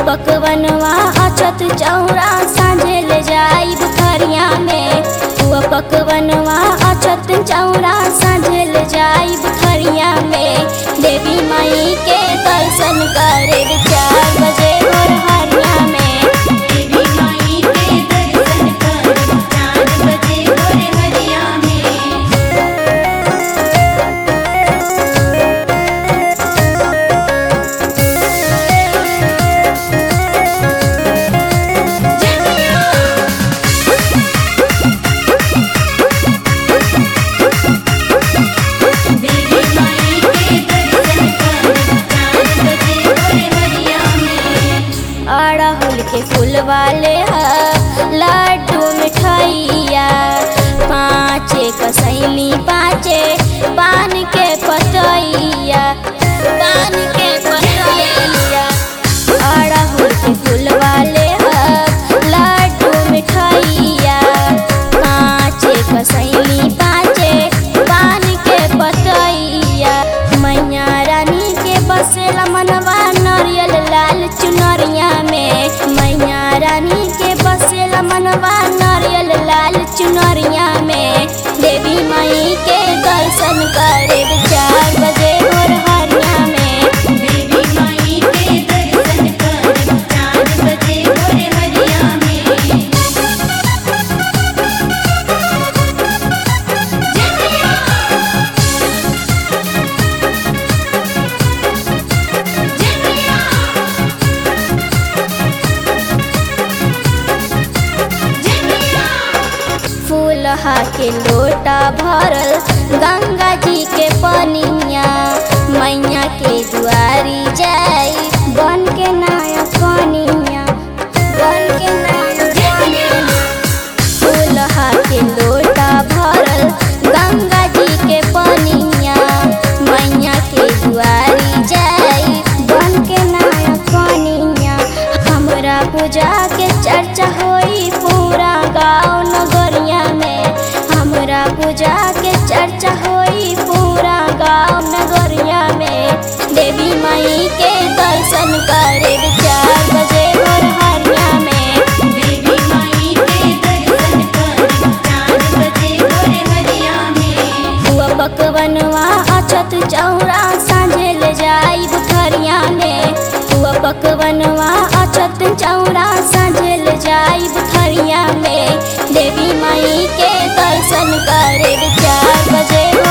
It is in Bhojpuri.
पकवनवा अछत चौरा साँझे ले जाई बुखरिया में हुआ पकवनवा अछत चौरा साँझे ले जाई बुखरिया में देवी माई के दर्शन करे चार बजे भोर हरिया में देवी माई के दर्शन कर चार बजे भोर हरिया में देवी माई के दर्शन कर चार बजे भोर हरिया में अड़हुल के फूल वाले ह लड्डू मिठाइया पाँचे कसैली पाँचे पान के पतैया पान के पतैया अड़हुल के फूल वाले ह लड्डू मिठाइया पाँचे कसैली पाँचे पान के पतैया मैया रानी के बसेला मनवा नरियल लाल चुनरिया में मैया रानी के बसेला मनवा नरियल लाल चुनरिया में देवी माई के दर्शन करे चार बजे भोर हरिया में देवी माई के दर्शन कर चार बजे भोर हरिया में फूलहा के लोटा भरल गंगा जी के पनिया मैया के दुआरी जाई बन के नाया कनिया बन के नाया कनिया फूलहा के लोटा भरल गंगा जी के पनिया मैया के दुआरी जाई बन के नाया कनिया हमरा पूजा के चर्चा होई पूरा गाँव नगरिया में हमरा पूजा के चर्चा होई पूरा गाँव नगरिया में देवी माई के दर्शन करे चार बजे भोर हरिया में देवी माई के दर्शन कर चार बजे भोर हरिया में हुआ पकवनवा अछत चौरा साँझे ले जाई बुखरिया में हुआ पकवनवा अछत चौरा साँझे ले जाई बुखरिया में देवी माई के दर्शन करे चार बजे